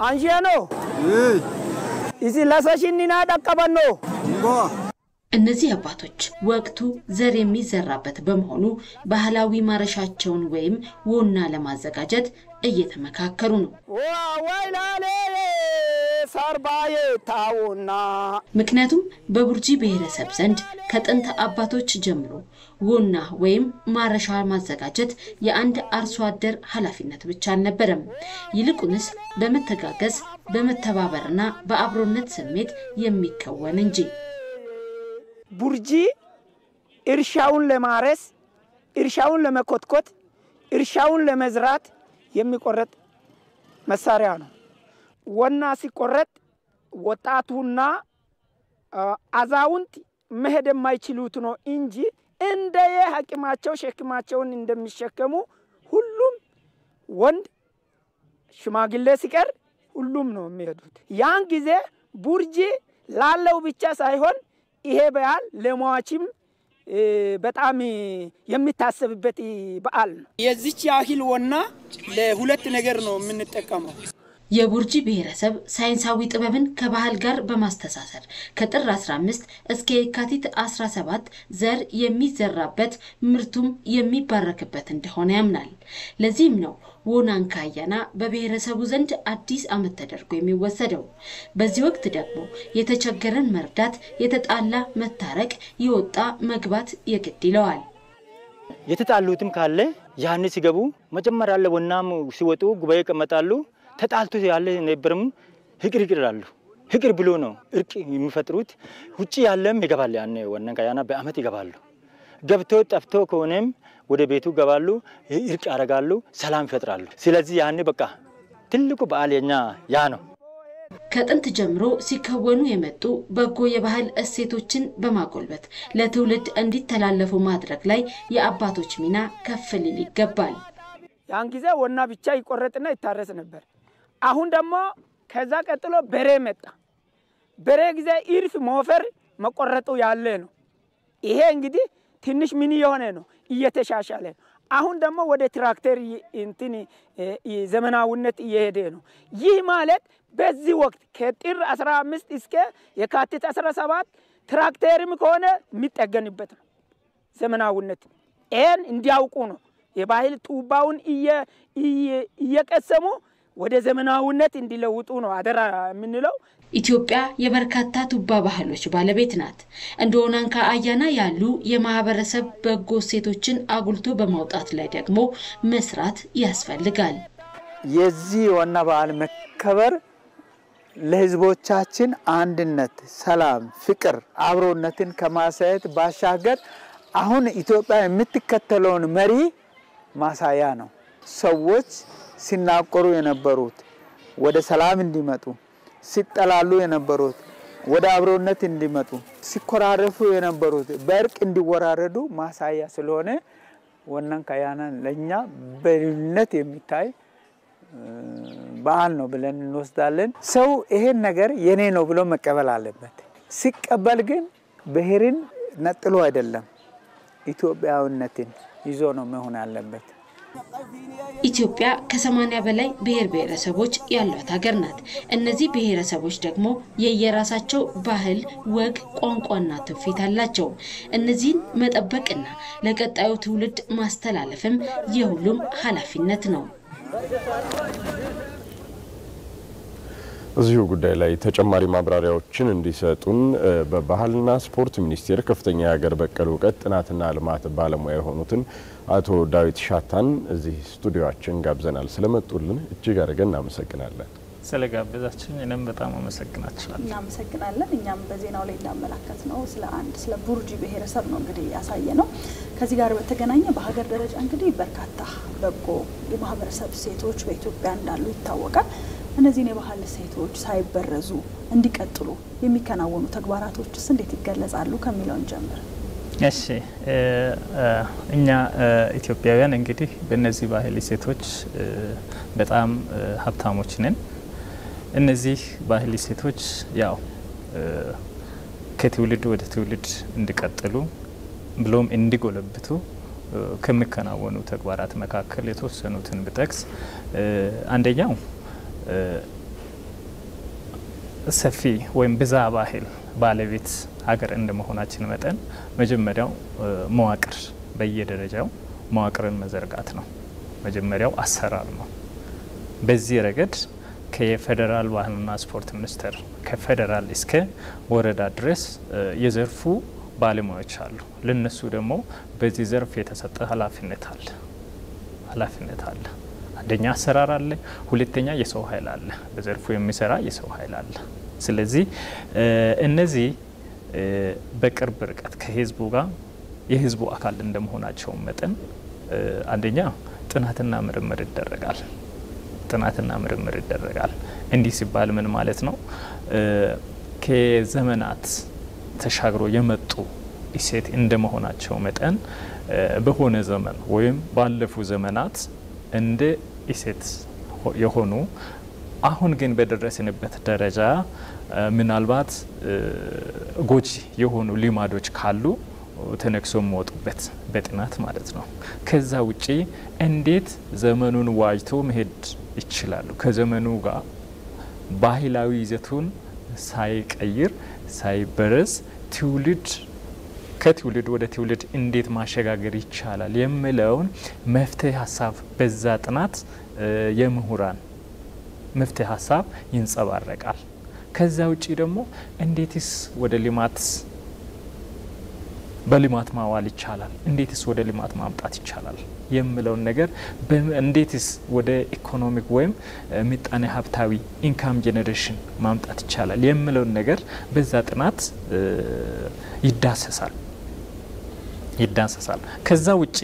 አንሺኖ እዚ ለሰሽኒና ደቀበኖ እነዚህ አባቶች ወቅቱ ዘር የሚዘራበት በመሆኑ ባህላዊ ማረሻቸውን ወይም ወና ለማዘጋጀት እየተመካከሩ ነው። ወይላሌ ሰርባዬ ታውና ምክንያቱም በቡርጂ ብሔረሰብ ዘንድ ከጥንት አባቶች ጀምሮ ወና ወይም ማረሻ ማዘጋጀት የአንድ አርሶ አደር ኃላፊነት ብቻ አልነበረም። ይልቁንስ በመተጋገዝ በመተባበርና በአብሮነት ስሜት የሚከወን እንጂ። ቡርጂ እርሻውን ለማረስ፣ እርሻውን ለመኮትኮት፣ እርሻውን ለመዝራት የሚቆረጥ መሳሪያ ነው። ወና ሲቆረጥ ወጣቱና አዛውንት መሄድ የማይችሉት ነው እንጂ እንደየ ሐኪማቸው ሸክማቸውን እንደሚሸከሙ ሁሉም ወንድ ሽማግሌ ሲቀር ሁሉም ነው የሚሄዱት። ያን ጊዜ ቡርጂ ላለው ብቻ ሳይሆን ይሄ በዓል ለሟችም በጣም የሚታሰብበት በዓል ነው። የዚች ያህል ወና ለሁለት ነገር ነው የምንጠቀመው። የቡርጂ ብሔረሰብ ሳይንሳዊ ጥበብን ከባህል ጋር በማስተሳሰር ከጥር 15 እስከ የካቲት 17 ዘር የሚዘራበት ምርቱም የሚባረክበት እንደሆነ ያምናል። ለዚህም ነው ወናንካ አያና በብሔረሰቡ ዘንድ አዲስ ዓመት ተደርጎ የሚወሰደው። በዚህ ወቅት ደግሞ የተቸገረን መርዳት፣ የተጣላ መታረቅ፣ የወጣ መግባት የግድ ይለዋል። የተጣሉትም ካለ ያን ሲገቡ መጀመሪያ ያለ ወናም ሲወጡ ጉባኤ ይቀመጣሉ። ተጣልቶ ያለ ነበርም ህቅር ይቅር ይላሉ። ህቅር ብሎ ነው እርቅ የሚፈጥሩት። ውጭ ያለም ይገባል። ያን ወናን ካያና በአመት ይገባሉ። ገብቶ ጠፍቶ ከሆነም ወደ ቤቱ ገባሉ፣ እርቅ ያደርጋሉ፣ ሰላም ይፈጥራሉ። ስለዚህ ያን በቃ ትልቁ በዓል የኛ ያ ነው። ከጥንት ጀምሮ ሲከወኑ የመጡ በጎ የባህል እሴቶችን በማጎልበት ለትውልድ እንዲተላለፉ ማድረግ ላይ የአባቶች ሚና ከፍ ሊል ይገባል። ያን ጊዜ ወና ብቻ ይቆረጥና ይታረስ ነበር። አሁን ደግሞ ከዛ ቀጥሎ በሬ መጣ። በሬ ጊዜ ኢርፍ ሞፈር መቆረጡ ያለ ነው። ይሄ እንግዲህ ትንሽ ምን የሆነ ነው እየተሻሻለ ነው። አሁን ደግሞ ወደ ትራክተር እንትን ዘመናዊነት እየሄደ ነው። ይህ ማለት በዚህ ወቅት ከጥር 15 እስከ የካቲት 17 ትራክተርም ከሆነ የሚጠገንበት ነው ዘመናዊነት። ይሄን እንዲያውቁ ነው የባህል ጡባውን እየቀሰሙ ወደ ዘመናዊነት እንዲለውጡ ነው አደራ የምንለው። ኢትዮጵያ የበርካታ ቱባ ባህሎች ባለቤት ናት። እንደ ወናንካ አያና ያሉ የማህበረሰብ በጎ እሴቶችን አጉልቶ በማውጣት ላይ ደግሞ መስራት ያስፈልጋል። የዚህ ዋና በዓል መከበር ለህዝቦቻችን አንድነት፣ ሰላም፣ ፍቅር፣ አብሮነትን ከማሳየት ባሻገር አሁን ኢትዮጵያ የምትከተለውን መሪ ማሳያ ነው። ሰዎች ሲናቆሩ የነበሩት ወደ ሰላም እንዲመጡ፣ ሲጠላሉ የነበሩት ወደ አብሮነት እንዲመጡ፣ ሲኮራረፉ የነበሩት በእርቅ እንዲወራረዱ ማሳያ ስለሆነ ወናን ካያና ለእኛ በልዩነት የሚታይ በዓል ነው ብለን እንወስዳለን። ሰው ይሄን ነገር የኔ ነው ብሎ መቀበል አለበት። ሲቀበል ግን ብሔርን ነጥሎ አይደለም ኢትዮጵያዊነትን ይዞ ነው መሆን ያለበት። ኢትዮጵያ ከሰማኒያ በላይ ብሔር ብሔረሰቦች ያሏት ሀገር ናት። እነዚህ ብሔረሰቦች ደግሞ የየራሳቸው ባህል፣ ወግ፣ ቋንቋና ትውፊት አላቸው። እነዚህን መጠበቅና ለቀጣዩ ትውልድ ማስተላለፍም የሁሉም ኃላፊነት ነው። እዚሁ ጉዳይ ላይ ተጨማሪ ማብራሪያዎችን እንዲሰጡን በባህልና ስፖርት ሚኒስቴር ከፍተኛ የሀገር በቀል እውቀት ጥናትና ልማት ባለሙያ የሆኑትን አቶ ዳዊት ሻታን እዚህ ስቱዲዮችን ጋብዘናል። ስለመጡልን እጅግ አድርገን እናመሰግናለን። ስለ ጋበዛችን እኔም በጣም አመሰግናችኋለሁ። እናመሰግናለን። እኛም በዜናው ላይ እንዳመላከት ነው ስለ አንድ ስለ ቡርጂ ብሔረሰብ ነው እንግዲህ ያሳየ ነው። ከዚህ ጋር በተገናኘ በሀገር ደረጃ እንግዲህ በርካታ በጎ የማህበረሰብ ሴቶች በኢትዮጵያ እንዳሉ ይታወቃል። እነዚህን የባህል ሴቶች ሳይበረዙ እንዲቀጥሉ የሚከናወኑ ተግባራቶችስ እንዴት ይገለጻሉ ከሚለውን ጀምር። እሺ እኛ ኢትዮጵያውያን እንግዲህ በእነዚህ ባህል ሴቶች በጣም ሀብታሞች ነን። እነዚህ ባህል ሴቶች ያው ከትውልድ ወደ ትውልድ እንዲቀጥሉ ብሎም እንዲጎለብቱ ከሚከናወኑ ተግባራት መካከል የተወሰኑትን ብጠቅስ አንደኛው ሰፊ ወይም ብዛ ባህል ባለቤት ሀገር እንደመሆናችን መጠን መጀመሪያው መዋቅር በየደረጃው መዋቅርን መዘርጋት ነው። መጀመሪያው አሰራር ነው። በዚህ ረገድ ከፌዴራል ባህልና ስፖርት ሚኒስቴር ከፌዴራል እስከ ወረዳ ድረስ የዘርፉ ባለሙያዎች አሉ። ለነሱ ደግሞ በዚህ ዘርፍ የተሰጠ ኃላፊነት አለ ኃላፊነት አለ። አንደኛ አሰራር አለ፣ ሁለተኛ የሰው ኃይል አለ፣ በዘርፉ የሚሰራ የሰው ኃይል አለ። ስለዚህ እነዚህ በቅርብ ርቀት ከህዝቡ ጋር የህዝቡ አካል እንደመሆናቸው መጠን አንደኛ ጥናትና ምርምር ይደረጋል። ጥናትና ምርምር ይደረጋል። እንዲህ ሲባል ምን ማለት ነው? ከዘመናት ተሻግሮ የመጡ እሴት እንደመሆናቸው መጠን በሆነ ዘመን ወይም ባለፉ ዘመናት እንደ እሴት የሆኑ አሁን ግን በደረስንበት ደረጃ ምናልባት ጎጂ የሆኑ ልማዶች ካሉ ተነክሶ የሚወጡበት በጥናት ማለት ነው። ከዛ ውጪ እንዴት ዘመኑን ዋጅቶ መሄድ ይችላሉ? ከዘመኑ ጋር ባህላዊ ይዘቱን ሳይቀይር ሳይበረዝ ትውልድ ከትውልድ ወደ ትውልድ እንዴት ማሸጋገር ይቻላል የሚለውን መፍትሄ ሀሳብ በዛ ጥናት የምሁራን መፍትሄ ሀሳብ ይንጸባረቃል። ከዛ ውጪ ደግሞ እንዴትስ ወደ ልማት በልማት ማዋል ይቻላል፣ እንዴትስ ወደ ልማት ማምጣት ይቻላል የሚለውን ነገር እንዴትስ ወደ ኢኮኖሚክ ወይም ምጣኔ ሀብታዊ ኢንካም ጄኔሬሽን ማምጣት ይቻላል የሚለውን ነገር በዛ ጥናት ይዳሰሳል ይዳሰሳል። ከዛ ውጪ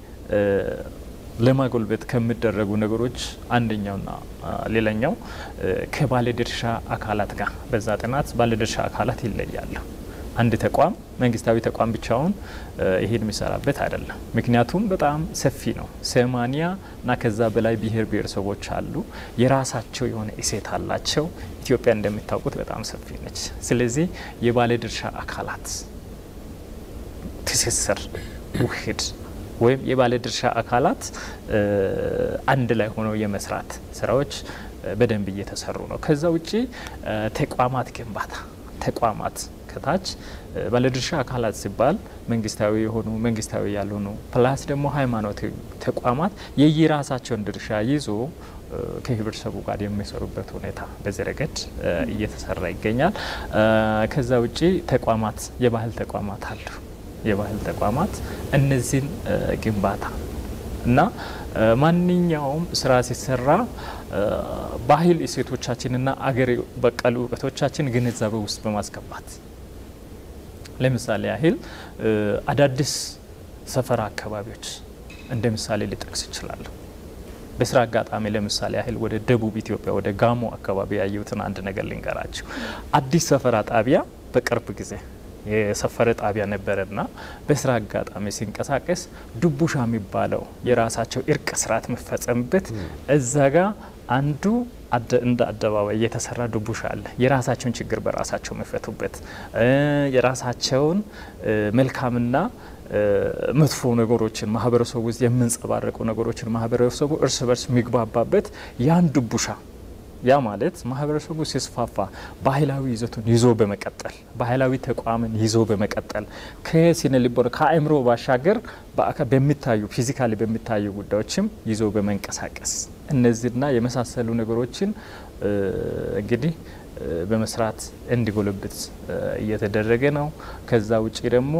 ለማጎልበት ከሚደረጉ ነገሮች አንደኛውና ሌላኛው ከባለድርሻ አካላት ጋር በዛ ጥናት ባለድርሻ አካላት ይለያሉ። አንድ ተቋም መንግስታዊ ተቋም ብቻውን ይሄን የሚሰራበት አይደለም። ምክንያቱም በጣም ሰፊ ነው። ሰማኒያ እና ከዛ በላይ ብሔር ብሔረሰቦች አሉ። የራሳቸው የሆነ እሴት አላቸው። ኢትዮጵያ እንደሚታወቁት በጣም ሰፊ ነች። ስለዚህ የባለድርሻ አካላት ትስስር፣ ውህድ ወይም የባለድርሻ አካላት አንድ ላይ ሆነው የመስራት ስራዎች በደንብ እየተሰሩ ነው። ከዛ ውጭ ተቋማት ግንባታ ተቋማት ከታች ባለድርሻ አካላት ሲባል መንግስታዊ የሆኑ መንግስታዊ ያልሆኑ ፕላስ ደግሞ ሃይማኖታዊ ተቋማት የየራሳቸውን ድርሻ ይዞ ከህብረተሰቡ ጋር የሚሰሩበት ሁኔታ በዚህ ረገድ እየተሰራ ይገኛል። ከዛ ውጭ ተቋማት የባህል ተቋማት አሉ። የባህል ተቋማት እነዚህን ግንባታ እና ማንኛውም ስራ ሲሰራ ባህል እሴቶቻችንና አገር በቀል እውቀቶቻችን ግንዛቤ ውስጥ በማስገባት ለምሳሌ ያህል አዳዲስ ሰፈራ አካባቢዎች እንደ ምሳሌ ሊጠቅስ ይችላሉ። በስራ አጋጣሚ ለምሳሌ ያህል ወደ ደቡብ ኢትዮጵያ ወደ ጋሞ አካባቢ ያየሁትን አንድ ነገር ልንገራችሁ። አዲስ ሰፈራ ጣቢያ በቅርብ ጊዜ የሰፈረ ጣቢያ ነበረና በስራ አጋጣሚ ሲንቀሳቀስ ዱቡሻ የሚባለው የራሳቸው እርቅ ስርዓት የሚፈጸምበት እዛ ጋ አንዱ እንደ አደባባይ የተሰራ ዱቡሻ አለ። የራሳቸውን ችግር በራሳቸው የሚፈቱበት የራሳቸውን መልካምና መጥፎ ነገሮችን ማህበረሰቡ ውስጥ የምንጸባረቁ ነገሮችን ማህበረሰቡ እርስ በርስ የሚግባባበት ያን ዱቡሻ ያ ማለት ማህበረሰቡ ሲስፋፋ ባህላዊ ይዘቱን ይዞ በመቀጠል ባህላዊ ተቋምን ይዞ በመቀጠል ከስነ ልቦና ከአእምሮ ባሻገር በአካል በሚታዩ ፊዚካሊ በሚታዩ ጉዳዮችም ይዞ በመንቀሳቀስ እነዚህና የመሳሰሉ ነገሮችን እንግዲህ በመስራት እንዲጎለብት እየተደረገ ነው። ከዛ ውጭ ደግሞ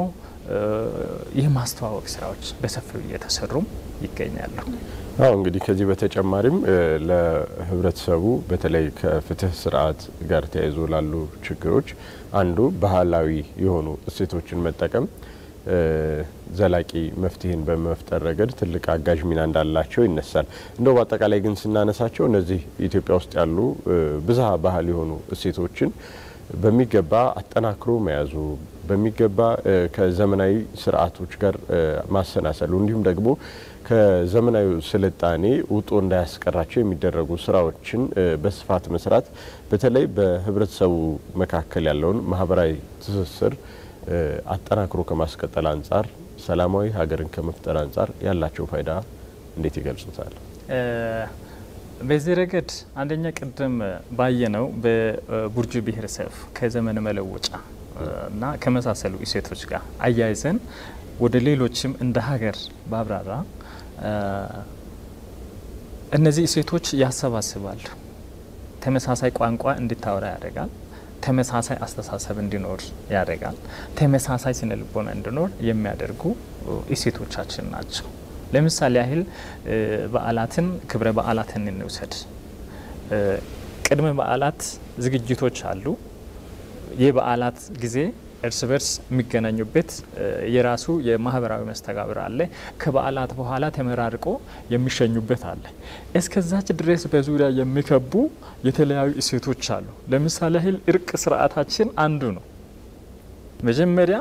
የማስተዋወቅ ስራዎች በሰፊው እየተሰሩም ይገኛሉ። አዎ እንግዲህ ከዚህ በተጨማሪም ለህብረተሰቡ በተለይ ከፍትህ ስርዓት ጋር ተያይዞ ላሉ ችግሮች አንዱ ባህላዊ የሆኑ እሴቶችን መጠቀም ዘላቂ መፍትሄን በመፍጠር ረገድ ትልቅ አጋዥ ሚና እንዳላቸው ይነሳል። እንደው በአጠቃላይ ግን ስናነሳቸው እነዚህ ኢትዮጵያ ውስጥ ያሉ ብዝሃ ባህል የሆኑ እሴቶችን በሚገባ አጠናክሮ መያዙ በሚገባ ከዘመናዊ ስርዓቶች ጋር ማሰናሰሉ እንዲሁም ደግሞ ከዘመናዊ ስልጣኔ ውጦ እንዳያስቀራቸው የሚደረጉ ስራዎችን በስፋት መስራት በተለይ በህብረተሰቡ መካከል ያለውን ማህበራዊ ትስስር አጠናክሮ ከማስቀጠል አንጻር ሰላማዊ ሀገርን ከመፍጠር አንጻር ያላቸው ፋይዳ እንዴት ይገልጹታል? በዚህ ረገድ አንደኛ ቅድም ባየነው በቡርጂ ብሔረሰብ ከዘመን መለወጫ እና ከመሳሰሉ እሴቶች ጋር አያይዘን ወደ ሌሎችም እንደ ሀገር ባብራራ እነዚህ እሴቶች ያሰባስባሉ። ተመሳሳይ ቋንቋ እንዲታወራ ያደርጋል። ተመሳሳይ አስተሳሰብ እንዲኖር ያደርጋል። ተመሳሳይ ስነ ልቦና እንዲኖር የሚያደርጉ እሴቶቻችን ናቸው። ለምሳሌ ያህል በዓላትን ክብረ በዓላትን እንውሰድ። ቅድመ በዓላት ዝግጅቶች አሉ። የበዓላት ጊዜ እርስ በርስ የሚገናኙበት የራሱ የማህበራዊ መስተጋብር አለ። ከበዓላት በኋላ ተመራርቆ የሚሸኙበት አለ። እስከዛች ድረስ በዙሪያ የሚከቡ የተለያዩ እሴቶች አሉ። ለምሳሌ ያህል እርቅ ስርዓታችን አንዱ ነው። መጀመሪያ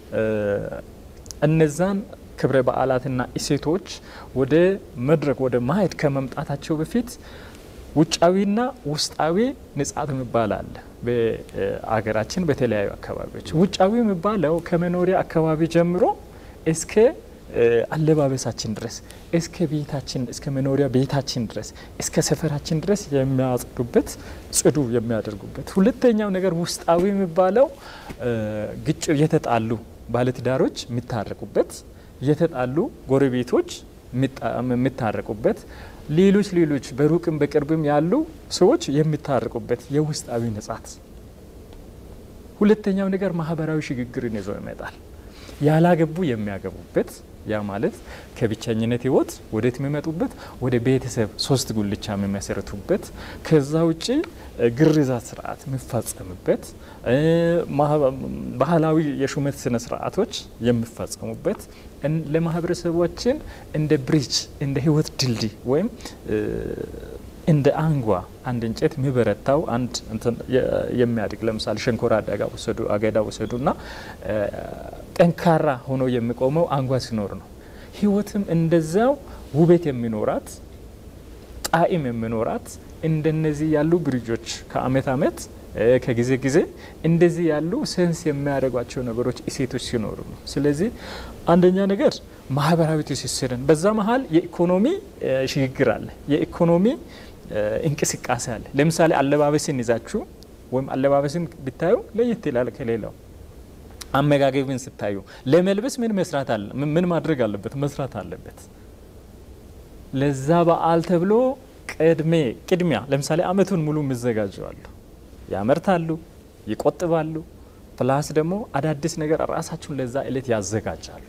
እነዛን ክብረ በዓላትና እሴቶች ወደ መድረክ ወደ ማየት ከመምጣታቸው በፊት ውጫዊና ውስጣዊ ንጻት የሚባል አለ። በአገራችን በተለያዩ አካባቢዎች ውጫዊ የሚባለው ከመኖሪያ አካባቢ ጀምሮ እስከ አለባበሳችን ድረስ እስከ ቤታችን እስከ መኖሪያ ቤታችን ድረስ እስከ ሰፈራችን ድረስ የሚያጸዱበት ጽዱ የሚያደርጉበት። ሁለተኛው ነገር ውስጣዊ የሚባለው ግጭ የተጣሉ ባለትዳሮች የሚታረቁበት፣ የተጣሉ ጎረቤቶች የሚታረቁበት ሌሎች ሌሎች በሩቅም በቅርብም ያሉ ሰዎች የሚታረቁበት የውስጣዊ ንጻት። ሁለተኛው ነገር ማህበራዊ ሽግግርን ይዞ ይመጣል። ያላገቡ የሚያገቡበት ያ ማለት ከብቸኝነት ህይወት ወዴት የሚመጡበት ወደ ቤተሰብ ሶስት ጉልቻ የሚመሰርቱበት ከዛ ውጭ ግርዛት ስርዓት የሚፈጸምበት ባህላዊ የሹመት ስነ ስርዓቶች የሚፈጸሙበት ለማህበረሰባችን እንደ ብሪጅ እንደ ህይወት ድልድይ ወይም እንደ አንጓ አንድ እንጨት የሚበረታው አንድ የሚያድግ ለምሳሌ ሸንኮራ አደጋ ወሰዱ አገዳ ወሰዱ እና ጠንካራ ሆኖ የሚቆመው አንጓ ሲኖር ነው። ህይወትም እንደዛው ውበት የሚኖራት ጣዕም የሚኖራት እንደነዚህ ያሉ ብሪጆች ከአመት አመት ከጊዜ ጊዜ እንደዚህ ያሉ ሴንስ የሚያደርጓቸው ነገሮች እሴቶች ሲኖሩ ነው። ስለዚህ አንደኛ ነገር ማህበራዊ ትስስርን በዛ መሀል የኢኮኖሚ ሽግግር አለ። የኢኮኖሚ እንቅስቃሴ አለ። ለምሳሌ አለባበስን ይዛችሁ ወይም አለባበስን ብታዩ ለየት ይላል ከሌላው። አመጋገብን ስታዩ ለመልበስ ምን መስራት አለ ምን ማድረግ አለበት መስራት አለበት። ለዛ በዓል ተብሎ ቅድሜ ቅድሚያ ለምሳሌ አመቱን ሙሉ የሚዘጋጀዋሉ ያመርታሉ፣ ይቆጥባሉ። ፕላስ ደግሞ አዳዲስ ነገር ራሳችሁን ለዛ እለት ያዘጋጃሉ።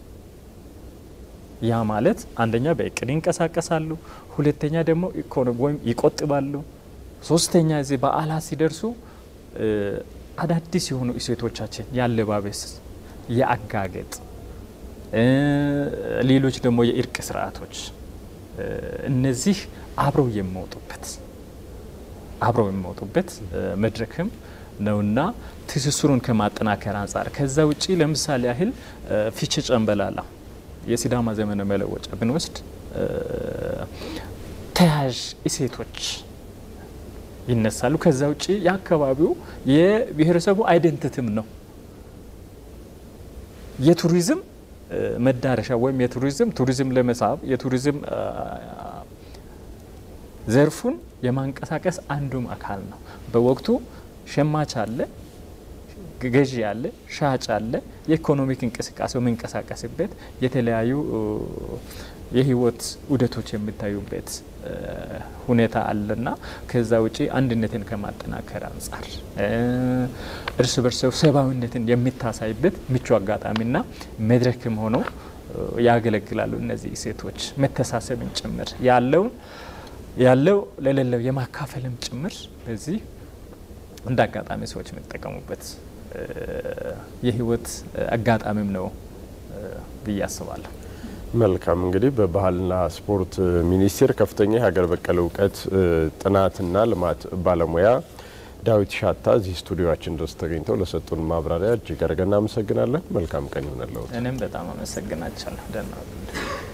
ያ ማለት አንደኛ በእቅድ ይንቀሳቀሳሉ፣ ሁለተኛ ደግሞ ኢኮኖሚ ወይም ይቆጥባሉ፣ ሶስተኛ እዚህ በዓላት ሲደርሱ አዳዲስ የሆኑ እሴቶቻችን ያለባበስ፣ የአጋገጥ፣ ሌሎች ደግሞ የእርቅ ስርዓቶች እነዚህ አብረው የሚወጡበት አብረው የሚወጡበት መድረክም ነውና ትስስሩን ከማጠናከር አንጻር ከዛ ውጪ ለምሳሌ ያህል ፊቼ ጨንበላላ የሲዳማ ዘመነ መለወጫ ብንወስድ ተያያዥ እሴቶች ይነሳሉ። ከዛ ውጪ የአካባቢው የብሔረሰቡ አይደንቲቲም ነው። የቱሪዝም መዳረሻ ወይም የቱሪዝም ቱሪዝም ለመሳብ የቱሪዝም ዘርፉን የማንቀሳቀስ አንዱም አካል ነው። በወቅቱ ሸማች አለ፣ ገዢ አለ፣ ሻጭ አለ። የኢኮኖሚክ እንቅስቃሴው የሚንቀሳቀስበት የተለያዩ የህይወት ውደቶች የሚታዩበት ሁኔታ አለና ከዛ ውጪ አንድነትን ከማጠናከር አንጻር እርስ በርስ ሰብአዊነትን የሚታሳይበት ምቹ አጋጣሚና መድረክም ሆነው ያገለግላሉ። እነዚህ እሴቶች መተሳሰብን ጭምር ያለውን ያለው ለሌለው የማካፈልም ጭምር በዚህ እንደ አጋጣሚ ሰዎች የሚጠቀሙበት የህይወት አጋጣሚም ነው ብዬ አስባለሁ። መልካም እንግዲህ በባህልና ስፖርት ሚኒስቴር ከፍተኛ የሀገር በቀል እውቀት ጥናትና ልማት ባለሙያ ዳዊት ሻታ እዚህ ስቱዲዮችን ድረስ ተገኝተው ለሰጡን ማብራሪያ እጅግ አድርገን እናመሰግናለን። መልካም ቀን ይሆነልዎት። እኔም በጣም አመሰግናቸዋለሁ። ደህና